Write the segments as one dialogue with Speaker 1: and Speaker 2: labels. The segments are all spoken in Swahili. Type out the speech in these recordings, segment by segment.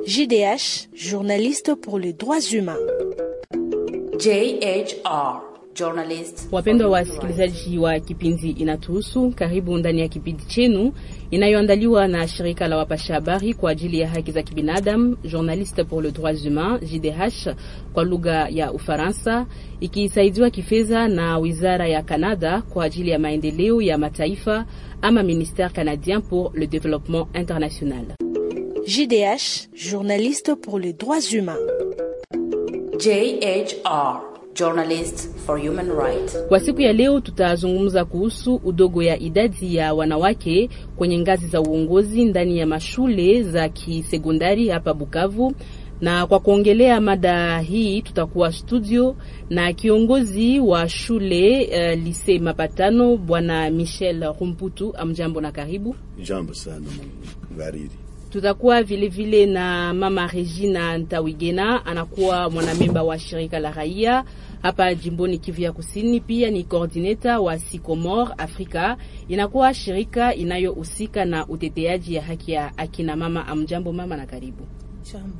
Speaker 1: JDH, journaliste pour les droits humains.
Speaker 2: JHR, journalist.
Speaker 3: Wapendwa wasikilizaji wa kipindi Inatuhusu, karibu ndani ya kipindi chenu inayoandaliwa na shirika la wapasha habari kwa ajili ya haki za kibinadamu, Journaliste pour les droits humains, JDH kwa lugha ya Ufaransa, ikisaidiwa kifedha na wizara ya Canada kwa ajili ya maendeleo ya mataifa ama Ministère canadien pour le développement international.
Speaker 1: JDH, journaliste pour les droits humains.
Speaker 2: JHR, journalist for human rights.
Speaker 3: Kwa siku ya leo tutazungumza kuhusu udogo ya idadi ya wanawake kwenye ngazi za uongozi ndani ya mashule za kisekondari hapa Bukavu. Na kwa kuongelea mada hii tutakuwa studio na kiongozi wa shule uh, Lise Mapatano Bwana Michel Rumputu. Amjambo na karibu.
Speaker 4: Jambo sana mgariri.
Speaker 3: Tutakuwa vilevile vile na mama Regina Ntawigena, anakuwa mwanamemba wa shirika la raia hapa jimboni Kivu ya Kusini. Pia ni coordinator wa Sycomore Africa, inakuwa shirika inayohusika na uteteaji ya haki ya akina mama. Amjambo mama na karibu.
Speaker 1: Jambo.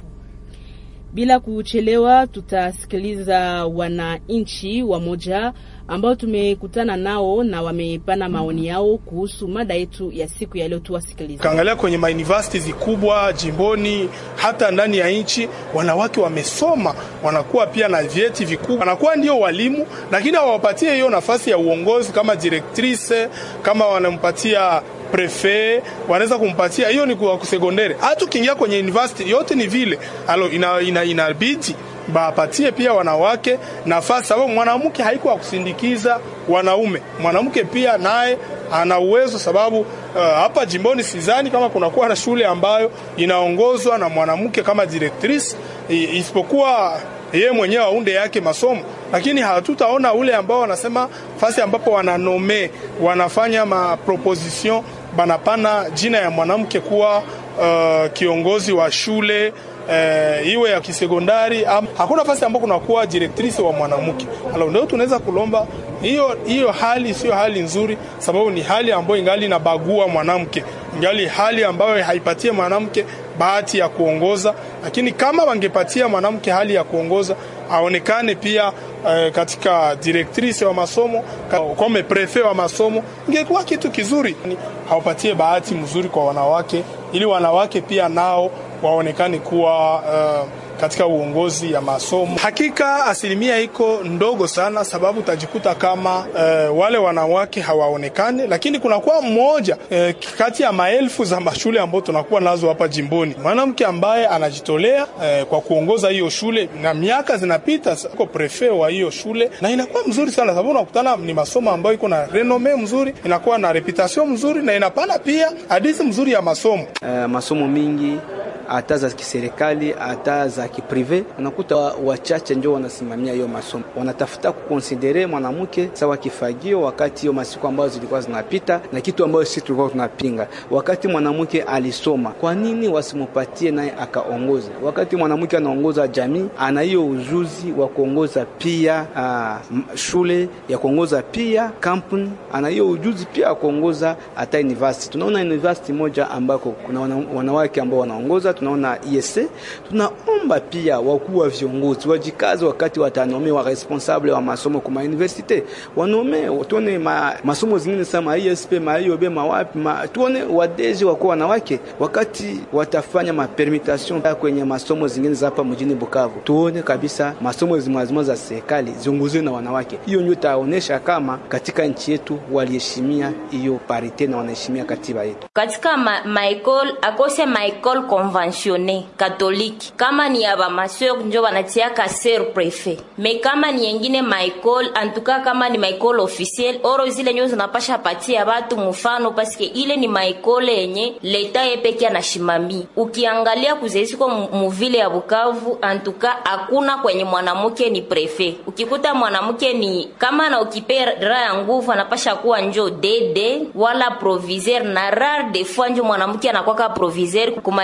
Speaker 3: Bila kuchelewa, tutasikiliza wananchi wamoja ambao tumekutana nao na wamepana maoni yao kuhusu mada yetu ya siku ya leo. Tuwasikilize.
Speaker 5: Kaangalia kwenye mauniversities kubwa jimboni, hata ndani ya nchi, wanawake wamesoma, wanakuwa pia na vyeti vikubwa, wanakuwa ndio walimu, lakini hawapatie hiyo nafasi ya uongozi kama directrice, kama wanampatia prefe wanaweza kumpatia hiyo, ni kwa kusegondere. Hata ukiingia kwenye university yote ni vile alo, ina, ina, inabidi bapatie pia wanawake nafasi, sababu mwanamke haiko wa kusindikiza wanaume. Mwanamke pia naye ana uwezo, sababu uh, hapa jimboni sidhani kama kunakuwa na shule ambayo inaongozwa na mwanamke kama directrice, isipokuwa yeye mwenyewe aunde yake masomo, lakini hatutaona ule ambao wanasema fasi ambapo wananome wanafanya maproposition banapana jina ya mwanamke kuwa uh, kiongozi wa shule uh, iwe ya kisekondari. Hakuna fasi ambapo kunakuwa directrice wa mwanamke. Alo, ndio tunaweza kulomba hiyo hiyo hali sio hali nzuri, sababu ni hali ambayo ingali inabagua mwanamke, ingali hali ambayo haipatie mwanamke bahati ya kuongoza. Lakini kama wangepatia mwanamke hali ya kuongoza, aonekane pia eh, katika directrice wa masomo kama prefet wa masomo, ingekuwa kitu kizuri. Hawapatie bahati mzuri kwa wanawake, ili wanawake pia nao waonekane kuwa uh, katika uongozi ya masomo. Hakika asilimia iko ndogo sana, sababu utajikuta kama uh, wale wanawake hawaonekane, lakini kunakuwa mmoja uh, kati ya maelfu za mashule ambao tunakuwa nazo hapa jimboni, mwanamke ambaye anajitolea uh, kwa kuongoza hiyo shule, na miaka zinapita, uko prefet wa hiyo shule, na inakuwa mzuri sana, sababu unakutana ni masomo ambayo iko na renome mzuri, inakuwa na reputation mzuri, na inapana pia hadithi mzuri ya masomo
Speaker 6: uh, masomo mingi hata za kiserikali hata za kiprive, unakuta wachache wa ndio wanasimamia hiyo masomo, wanatafuta kukonsidere mwanamke sawa kifagio, wakati hiyo masiku ambayo zilikuwa zinapita na kitu ambayo sisi tulikuwa tunapinga. Wakati mwanamke alisoma, kwa nini wasimupatie naye akaongoza? Wakati mwanamke anaongoza jamii, ana hiyo ujuzi wa kuongoza pia uh, shule ya kuongoza pia kampuni, ana hiyo ujuzi pia wa kuongoza hata university. Tunaona university moja ambako kuna wanawake ambao wanaongoza tunaona ISC. Tunaomba pia wakuu wa viongozi wajikaze wakati watanome wa responsable wa masomo kwa universite, wanome tuone ma, masomo zingine sama ISP ma IOB mawapi ma, tuone wadeji wako wanawake wakati watafanya ma permutation kwenye masomo zingine za hapa mjini Bukavu, tuone kabisa masomo zimazima za serikali ziongozwe na wanawake. Hiyo ndio taonesha kama katika nchi yetu waliheshimia hiyo parite na wanaheshimia katiba yetu
Speaker 7: katika ma, maekol akose maekol conventionne katoliki kama ni ya bamaseur njo banatiaka ser prefet me kama ni yengine maekol antuka kama ni maekol officiel oro zile nyo zinapasha patia batu mfano paske ile ni maekole yenye leta yepeke anashimami ukiangalia kuzeisiko muvile ya Bukavu antuka hakuna kwenye mwanamke ni prefet ukikuta mwanamke ni kama na ukipera ya nguvu anapasha kuwa njo dede wala proviseur na rare de fois njo mwanamke anakwaka proviseur kuma ekol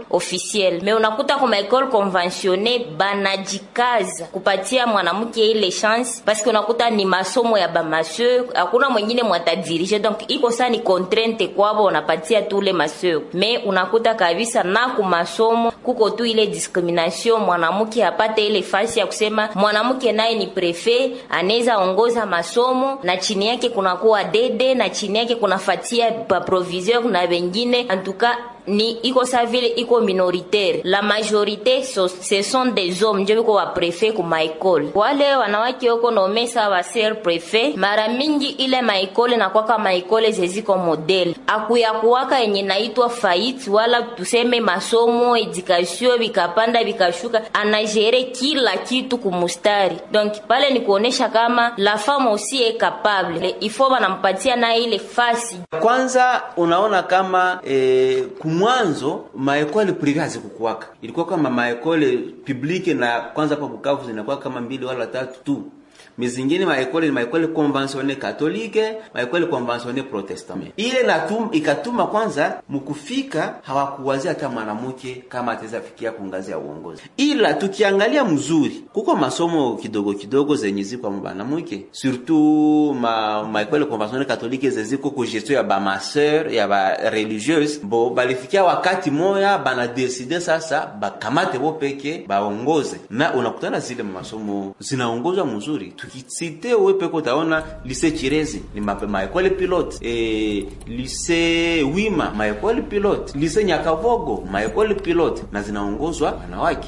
Speaker 7: officielle me unakuta kwa maekole conventionne banajikaza kupatia mwanamke ile chance paske unakuta ni masomo ya bamaseur hakuna mwingine mwatadirige donc iko saa ni contrainte kwabo unapatia tule maseur me unakuta kabisa na ku masomo kuko tu ile discrimination mwanamke apate ile fasi ya kusema mwanamke naye ni prefe anaweza ongoza masomo na chini yake kunakuwa dede na chini yake kunafatia baproviseur na wengine antuka ni iko sa vile iko minoritaire la majorité so, ce sont des hommes njo biko wa prefe ku maekole wale wanawake wako nomesa wa ser prefe mara mingi ile maekole nakwaka maekole zeziko modele akuyakuwaka yenye naitwa faiti wala tuseme masomo edukasio vikapanda vikashuka anagere kila kitu kumustari donc pale ni kuonesha kama la femme aussi est capable ifo banampatia na ile fasi
Speaker 8: kwanza unaona kama eh, kumwanzo maekole prive hazikukuwaka ilikuwa kama maekole publique na kwanza hapa Bukavu zinakuwa kama mbili wala tatu tu mizingine maekole ni maekole conventionne katolike maekole conventionne protestant ile natum, ikatuma kwanza mkufika hawakuwazia hata mwanamke kama ataweza fikia kungazi ya uongozi ila tukiangalia mzuri kuko masomo kidogo kidogo zenye ziko mwanamke surtout ma maekole conventionne katolike zeziko ku gestion ya ba masseur ya ba religieuse bo balifikia wakati moya bana decide sasa bakamate bo peke baongoze na unakutana zile masomo zinaongozwa mzuri tukisite wewe peke utaona lise Chirezi ni maekole pilote e, lise Wima maekole pilote lise Nyakavogo maekole pilote na zinaongozwa wanawake.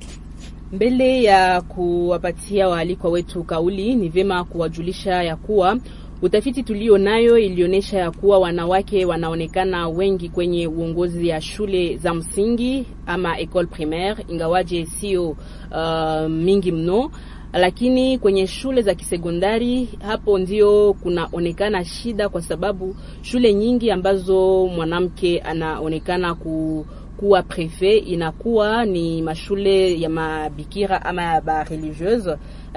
Speaker 3: Mbele ya kuwapatia waalikwa wetu kauli, ni vyema kuwajulisha ya kuwa utafiti tulio nayo ilionyesha ya kuwa wanawake wanaonekana wengi kwenye uongozi ya shule za msingi ama ecole primaire, ingawaje sio uh, mingi mno lakini kwenye shule za kisekondari hapo ndio kunaonekana shida, kwa sababu shule nyingi ambazo mwanamke anaonekana ku kuwa prefe inakuwa ni mashule ya mabikira ama ya ba religieuse,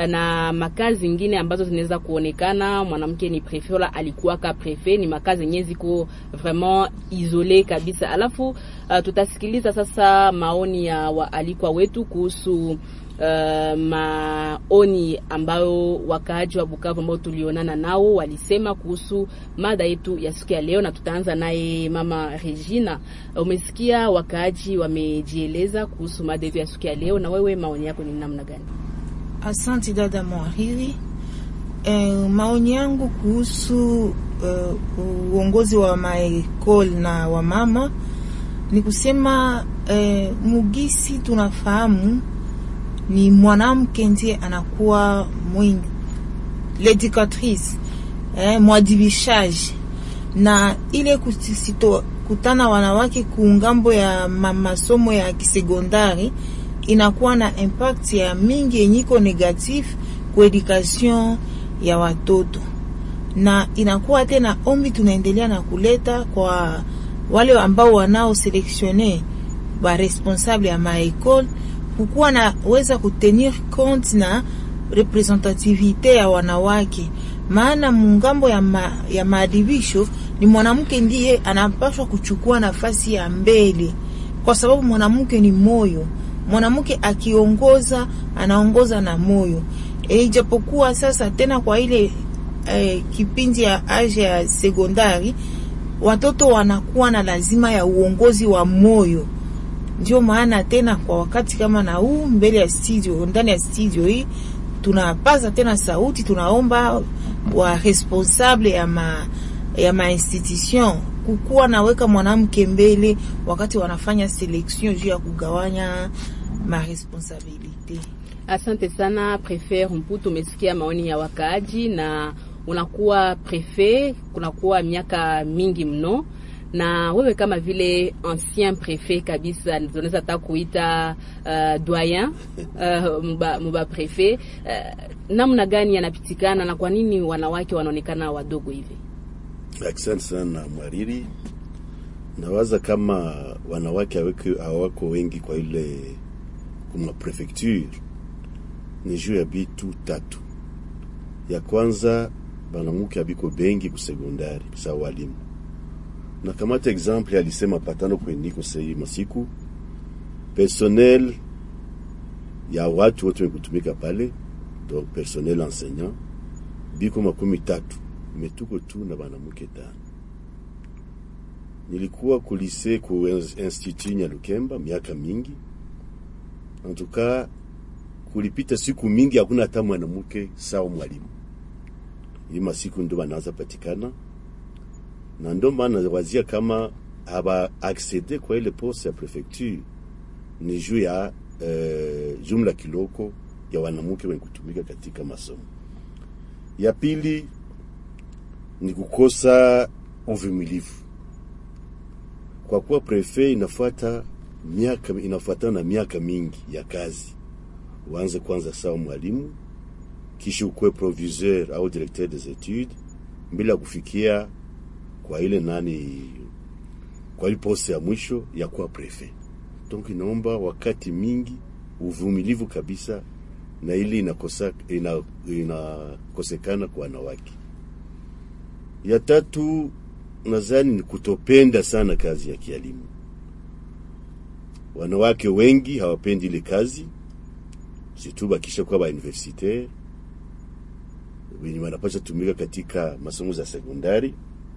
Speaker 3: na makazi zingine ambazo zinaweza kuonekana mwanamke ni prefe wala alikuwa ka prefe, ni makazi yenyewe ziko vraiment isole kabisa. Alafu uh, tutasikiliza sasa maoni ya waalikwa wetu kuhusu Uh, maoni ambayo wakaaji wa Bukavu ambao tulionana nao walisema kuhusu mada yetu ya siku ya leo, na tutaanza naye mama Regina. Umesikia wakaaji wamejieleza kuhusu mada yetu ya siku ya leo, na wewe maoni yako ni namna gani?
Speaker 9: Asante dada Mwariri. Eh, maoni yangu kuhusu uh, uongozi wa maekol na wamama ni kusema eh, mugisi tunafahamu ni mwanamke ndiye anakuwa mwingi l'educatrice eh, mwadibishaji na ile kusito kutana wanawake kungambo ya masomo ya kisekondari inakuwa na impact ya mingi yenyiko negatif ku education ya watoto, na inakuwa tena ombi tunaendelea na kuleta kwa wale ambao wanao selektione ba responsable ya maekole kukuwa na weza kutenir compte na representativite ya wanawake, maana mungambo ya, ma, ya maadibisho ni mwanamke ndiye anapaswa kuchukua nafasi ya mbele, kwa sababu mwanamke ni moyo. Mwanamke akiongoza anaongoza na moyo e, ijapokuwa sasa tena kwa ile e, kipindi ya age ya sekondari watoto wanakuwa na lazima ya uongozi wa moyo ndio maana tena kwa wakati kama na huu mbele ya studio, ndani ya studio hii tunapaza tena sauti, tunaomba wa responsable ya ma, ya ma institution kukuwa naweka mwanamke mbele wakati wanafanya selection juu ya kugawanya ma responsabilite.
Speaker 3: Asante sana Prefe Mputu, umesikia maoni ya wakaaji na unakuwa prefe, kunakuwa miaka mingi mno na wewe kama vile ancien prefet kabisa, tunaweza hata kuita uh, doyen uh, muba, muba prefet uh, namna gani yanapitikana na kwa nini wanawake wanaonekana wadogo hivi?
Speaker 4: Asante sana Mwariri. Nawaza kama wanawake hawako wengi kwa ile kuma prefecture ni juu ya bitu tatu. Ya kwanza banamuke abiko bengi kusekondari sa walimu na kamata example alisema patano kweniko sei masiku personnel ya watu wote wenye kutumika pale, donc personnel enseignant biko makumi tatu, metuko tu na banamuke tano. Nilikuwa kulise ku institut Nyalukemba miaka mingi, antuka kulipita siku mingi hakuna hata mwanamke sawa mwalimu. Hii masiku ndo banaanza patikana, na ndo maana wazia kama haba accede kwa ile poste ya prefecture ni juu ya eh, jumla kiloko ya wanamke wenye kutumika katika masomo. Ya pili ni kukosa uvumilivu, kwa kuwa prefet inafuata miaka inafuatana na miaka mingi ya kazi. Uanze kwanza sawa mwalimu, kisha ukuwe proviseur au directeur des etudes, bila kufikia kwa ile nani, kwa ile poste ya mwisho ya kuwa prefet. Donc inaomba wakati mingi, uvumilivu kabisa, na ili inakosa ina, inakosekana kwa wanawake. Ya tatu nadhani ni kutopenda sana kazi ya kielimu. Wanawake wengi hawapendi ile kazi, situ bakisha kuwa ba universitaire wenye wanapasha tumika katika masomo za sekondari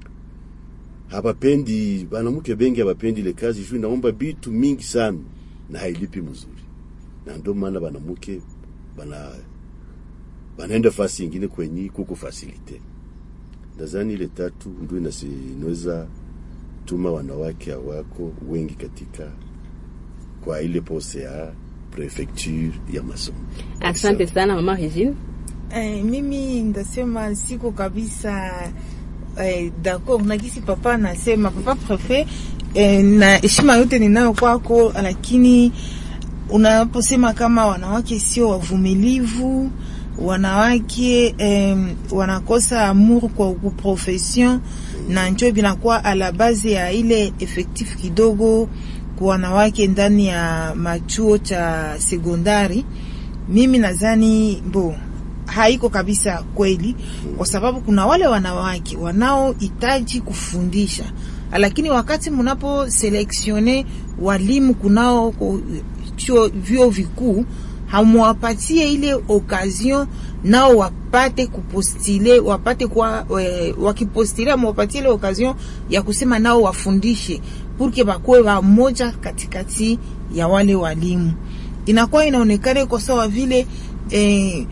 Speaker 4: habapendi, banamke bengi habapendi ile kazi juu inaomba bitu mingi sana na hailipi mzuri, na ndio maana banamke bana banaenda fasi ingine kwenye kuko fasilite. Nadhani ile tatu ndio inaweza tuma wanawake hawako wengi katika kwa ile pose ya prefecture ya masomo.
Speaker 3: Asante sana mama Regine.
Speaker 9: Eh, mimi ndasema siko kabisa eh, d'accord na kisi papa anasema papa prefet eh, na heshima yote ninayo kwako, lakini unaposema kama wanawake sio wavumilivu, wanawake eh, wanakosa amour kwa profession na njo binakuwa a la base ya ile effectif kidogo kwa wanawake ndani ya machuo cha sekondari. Mimi nadhani bo haiko kabisa kweli, kwa sababu kuna wale wanawake wanaohitaji kufundisha, lakini wakati mnapo selektione walimu kunao chuo vyuo vikuu hamwapatie ile occasion nao wapate kupostile wapate kwa we, wakipostile mwapatie ile occasion ya kusema nao wafundishe purke bakuwe wamoja katikati ya wale walimu. Inakuwa inaonekana iko sawa vile eh,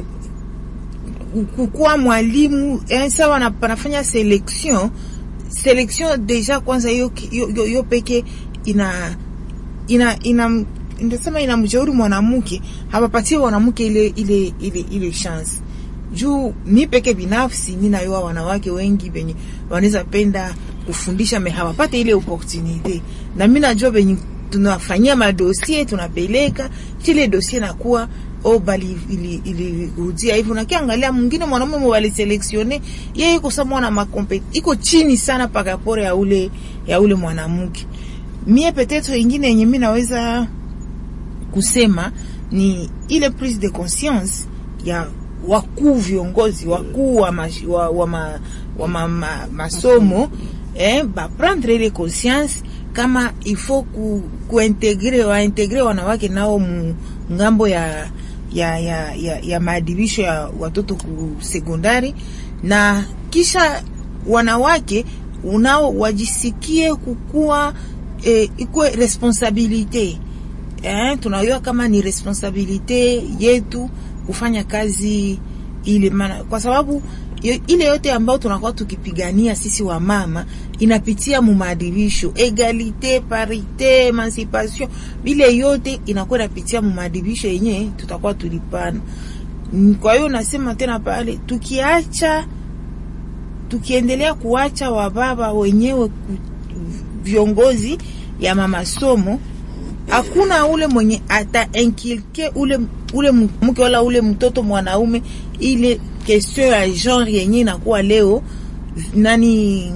Speaker 9: kukuwa mwalimu eh, sawa na panafanya selection selection deja kwanza hiyo hiyo peke ina ina ina ndasema ina mjauri mwanamke hapapatie mwanamke ile ile ile ile chance juu mi peke binafsi mi nayoa wanawake wengi benye wanaweza penda kufundisha me hawapate ile opportunite, na mi najua benye tunafanyia madosie tunapeleka chile dosie nakuwa o bali ilirudia ili hivyo, na kiangalia mwingine mwanamume mwali selektione yeye iko sawa mwana makompet iko chini sana pakapore ya ule ya ule mwanamke. Mie petetre ingine yenye mi naweza kusema ni ile prise de conscience ya wakuu viongozi wakuu wa, ma, wa, wa, ma, wa ma, ma, masomo eh, ba prendre ile conscience kama ifo ku, kuintegre waintegre wanawake nao mu ngambo ya ya, ya, ya, ya maadibisho ya watoto ku sekondari, na kisha wanawake unao wajisikie kukua eh, ikwe responsabilite eh, tunajua kama ni responsabilite yetu kufanya kazi ile, maana kwa sababu ile yote ambayo tunakuwa tukipigania sisi wa mama inapitia mu maadibisho, egalite, parite, emancipation, bile yote inakuwa inapitia mu maadibisho yenye tutakuwa tulipana. Kwa hiyo nasema tena pale, tukiacha tukiendelea kuacha wababa wenyewe viongozi ya mamasomo hakuna ule mwenye ata enkilke ule ule mke wala ule mtoto mwanaume ile question ya genre yenye inakuwa leo nani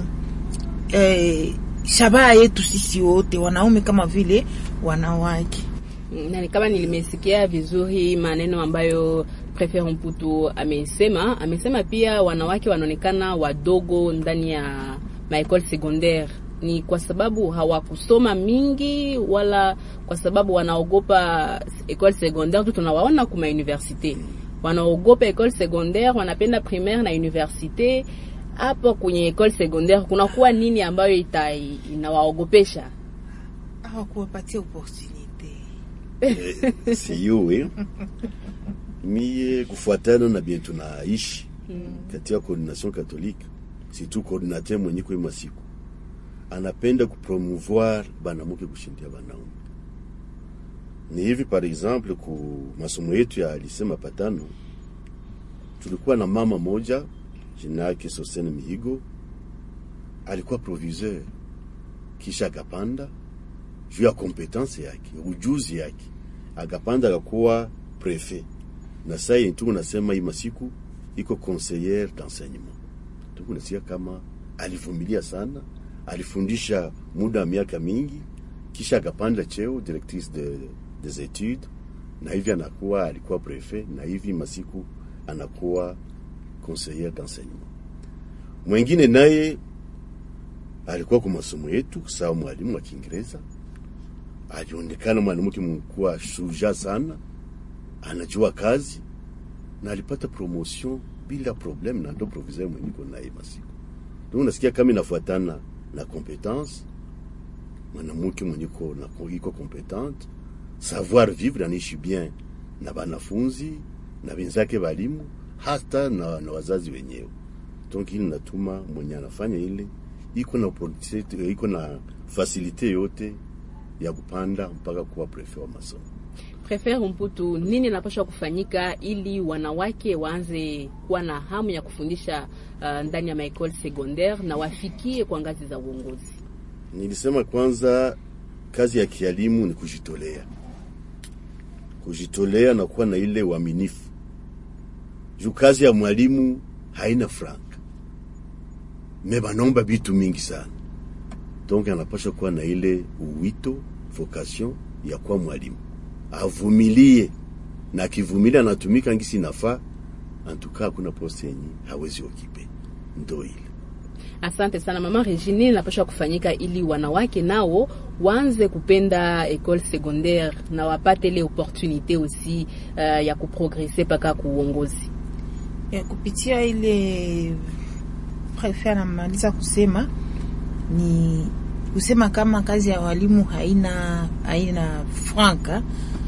Speaker 9: eh, shabaha yetu sisi wote wanaume kama vile wanawake.
Speaker 3: Nani, kama nilimesikia vizuri maneno ambayo Prefet Mputu amesema, amesema pia wanawake wanaonekana wadogo ndani ya maekole secondaire ni kwa sababu hawakusoma mingi wala kwa sababu wanaogopa école secondaire tu tunawaona kuma université wanaogopa école secondaire wanapenda primaire na université hapo kwenye école secondaire kunakuwa nini ambayo ita inawaogopesha
Speaker 9: hawakuwapatia opportunité
Speaker 4: Eh, siyuwe mie kufuatana na bien tunaishi katika coordination catholique surtout coordinateur mwenye kwa masiku anapenda kupromouvoir banamuke kushindia banaume ni hivi par exemple ku masomo yetu ya lycée mapatano tulikuwa na mama moja jina yake Sosene Mihigo alikuwa proviseur kisha akapanda juu ya kompetence yake ujuzi yake akapanda akakuwa prefet na saa yenye tuko nasema hii masiku iko conseillère d'enseignement tuko nasikia kama alivumilia sana alifundisha muda wa miaka mingi kisha akapanda cheo directrice de, des études na hivi anakuwa alikuwa prefet na hivi masiku anakuwa conseillère d'enseignement mwengine naye alikuwa kwa masomo yetu sawa mwalimu wa Kiingereza alionekana mwanamke mkuwa shuja sana, anajua kazi na alipata promotion bila problem, na ndo proviseur mwenye niko naye masiku. Ndio unasikia kama inafuatana na competence, mwanamke mwenye ko na iko competente, savoir vivre, anaishi bien na banafunzi na wenzake walimu, hata na, na wazazi wenyewe. Donc ili natuma mwenye anafanya ile iko na opportunity, iko na fasilite yote ya kupanda mpaka kuwa prefet wa masomo.
Speaker 3: Prefere Mputu, nini napaswa kufanyika ili wanawake waanze kuwa na hamu ya kufundisha uh, ndani ya maekole secondaire na wafikie kwa ngazi za uongozi?
Speaker 4: Nilisema kwanza, kazi ya kialimu ni kujitolea, kujitolea na kuwa na ile uaminifu juu kazi ya mwalimu haina franka me banomba bitu mingi sana, donc anapasha kuwa na ile uwito vocation ya kuwa mwalimu, avumilie na akivumilia anatumika ngisi nafaa, antuka hakuna poste yenye hawezi okipe, ndo ile
Speaker 3: Asante sana mama Regine. Nini napaswa kufanyika ili wanawake nao waanze kupenda école secondaire na wapate ile opportunité aussi uh, ya kuprogrese mpaka kuuongozi?
Speaker 9: ya kupitia ile prefet anamaliza kusema ni kusema kama kazi ya walimu haina haina franka,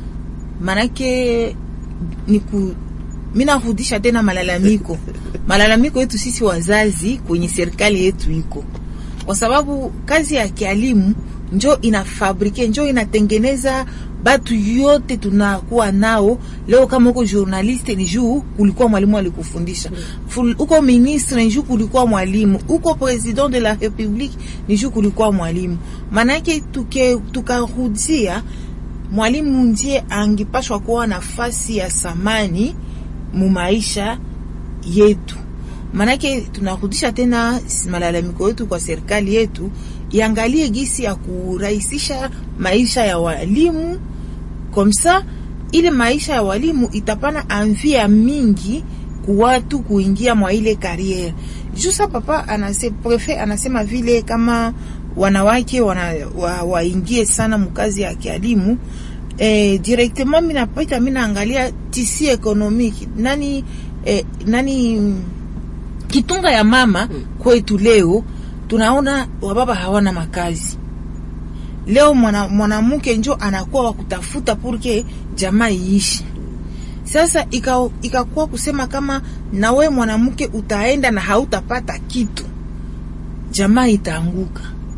Speaker 9: manake ni ku mimi narudisha tena malalamiko malalamiko yetu sisi wazazi kwenye serikali yetu iko kwa sababu kazi ya kialimu njo inafabrike njo inatengeneza batu yote tunakuwa nao leo. Kama uko journaliste ni juu kulikuwa mwalimu alikufundisha, Ful- uko ministre ni juu kulikuwa mwalimu, uko president de la republique ni juu kulikuwa mwalimu. Maanake tuke tukarudia mwalimu ndiye angepashwa kuwa nafasi ya samani mu maisha yetu. Manake tunarudisha tena malalamiko yetu kwa serikali yetu, iangalie gisi ya kurahisisha maisha ya walimu komsa, ile maisha ya walimu itapana anvia mingi ku watu kuingia mwa ile kariere. Jusa papa anase, prefet anasema vile kama wanawake wana, wa, waingie sana mkazi ya kialimu eh, directement mimi napita mimi naangalia tisi economique nani eh, nani mm, kitunga ya mama kwetu leo tunaona wababa hawana makazi leo mwana- mwanamke njo anakuwa wa kutafuta purke jamaa iishi sasa ika- ikakuwa kusema kama nawe mwanamke utaenda na hautapata kitu jamaa itaanguka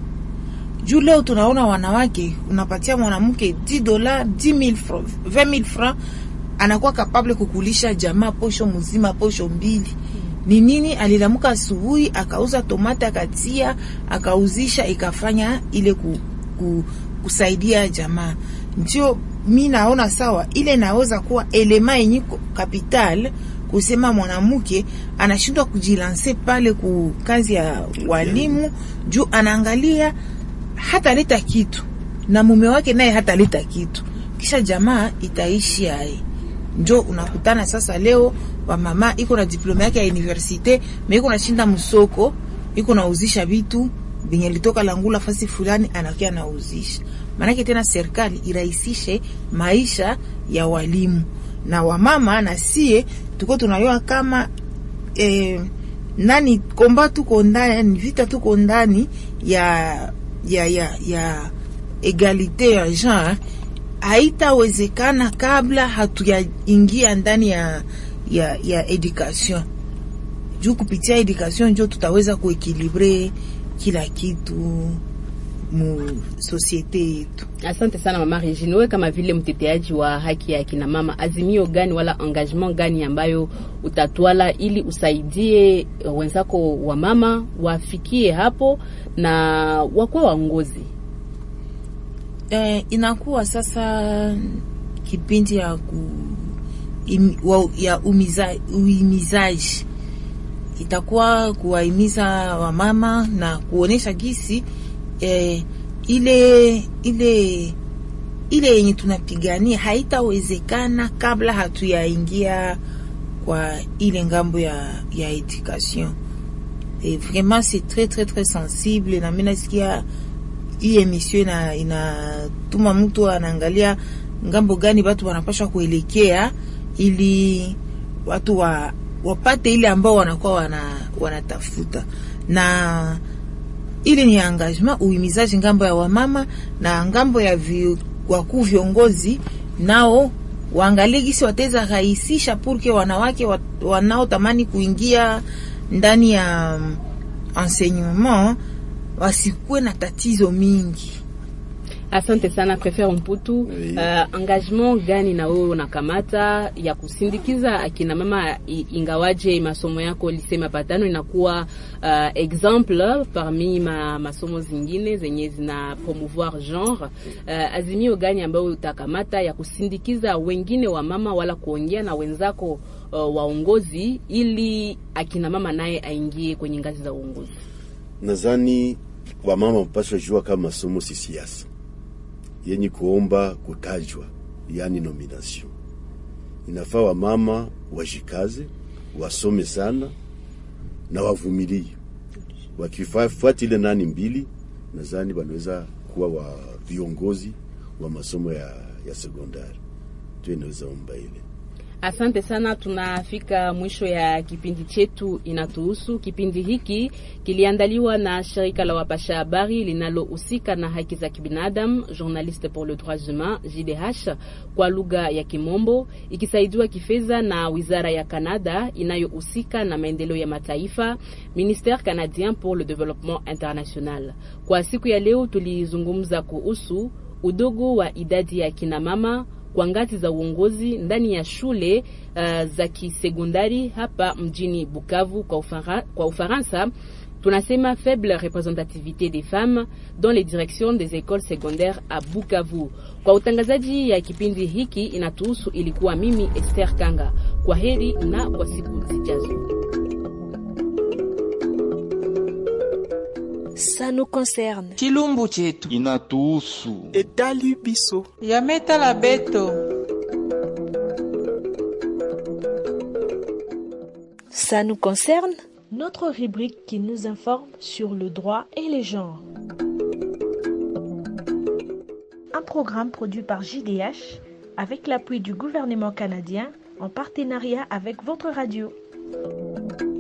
Speaker 9: juu leo tunaona wanawake unapatia mwanamke 10 dola 10000 francs 20000 francs anakuwa kapable kukulisha jamaa posho mzima posho mbili ni nini alilamuka asubuhi akauza tomate akatia akauzisha ikafanya ile ku, ku, kusaidia jamaa ndio mi naona sawa ile naweza kuwa elema yenye ko- capital kusema mwanamke anashindwa kujilanse pale ku kazi ya walimu juu anaangalia hataleta kitu na mume wake naye hataleta kitu, kisha jamaa itaishi aye. Njo unakutana sasa leo wamama iko na diploma yake ya universite me iko nashinda msoko iko nauzisha vitu benye alitoka langula fasi fulani anakia anauzisha. Maanake tena serikali irahisishe maisha ya walimu na wamama, na sie tuko tunayoa kama eh, nani komba tuko ndani vita tuko ndani ya ya ya ya egalite ya genre haitawezekana kabla hatuyaingia ndani ya ya ya education juu kupitia education njo tutaweza kuekilibre kila kitu mu sosiete yetu.
Speaker 3: Asante sana mama Regine, wewe kama vile mteteaji wa haki ya kina mama, azimio gani wala engagement gani ambayo utatwala ili usaidie wenzako wa mama wafikie hapo na wakuwa waongozi?
Speaker 9: Eh, inakuwa sasa kipindi ya ku, im, wa, ya umiza, uimizaji itakuwa kuwahimiza wamama na kuonesha gisi eh, ile ile ile yenye tunapigania haitawezekana kabla hatuyaingia kwa ile ngambo ya, ya education. Et vraiment c'est très très très sensible, na mimi nasikia hii emission ina inatuma mtu anaangalia ngambo gani watu wanapaswa kuelekea ili watu wa, wapate ile ambao wanakuwa wana, wanatafuta na ili ni engagement uhimizaji ngambo ya wamama na ngambo ya vi, wakuu viongozi nao waangalie gisi wataweza rahisisha purke wanawake wa, wanaotamani kuingia ndani ya um, enseignement wasikuwe na tatizo mingi.
Speaker 3: Asante sana Prefere Mputu. Uh, engagement gani na wewe unakamata ya kusindikiza akina mama ingawaje masomo yako lise mapatano inakuwa uh, exemple parmi ma, masomo zingine zenye zina promouvoir genre uh, azimio gani ambayo utakamata ya kusindikiza wengine wa mama wala kuongea na wenzako uh, waongozi ili akina mama naye aingie kwenye ngazi za uongozi?
Speaker 4: Nadhani wamama mpaswa jua kama masomo si siasa yenye kuomba kutajwa, yani nomination. Inafaa wamama wajikaze, wasome sana na wavumilie. Wakifuata ile nani mbili, nadhani wanaweza kuwa wa viongozi wa masomo ya, ya sekondari. Tu inaweza omba ile
Speaker 3: Asante sana, tunafika mwisho ya kipindi chetu inatuhusu. Kipindi hiki kiliandaliwa na shirika la wapasha habari linalohusika na haki za kibinadamu, Journaliste pour le droit humain JDH kwa lugha ya Kimombo, ikisaidiwa kifedha na wizara ya Canada inayohusika na maendeleo ya mataifa, Ministère canadien pour le développement international. Kwa siku ya leo tulizungumza kuhusu udogo wa idadi ya kinamama kwa ngazi za uongozi ndani ya shule uh, za kisekondari hapa mjini Bukavu kwa, ufara, kwa Ufaransa tunasema faible représentativité des femmes dans les directions des écoles secondaires à Bukavu. Kwa utangazaji ya kipindi hiki inatuhusu, ilikuwa mimi Esther Kanga. Kwa heri na kwa siku zijazo.
Speaker 1: Ça nous concerne.
Speaker 10: chilumbu chetu
Speaker 11: inatuhusu
Speaker 10: etali biso
Speaker 12: yametala beto
Speaker 1: Ça nous concerne Notre rubrique qui nous informe sur le droit et les genres. Un programme produit par JDH avec l'appui du gouvernement canadien en partenariat avec votre radio.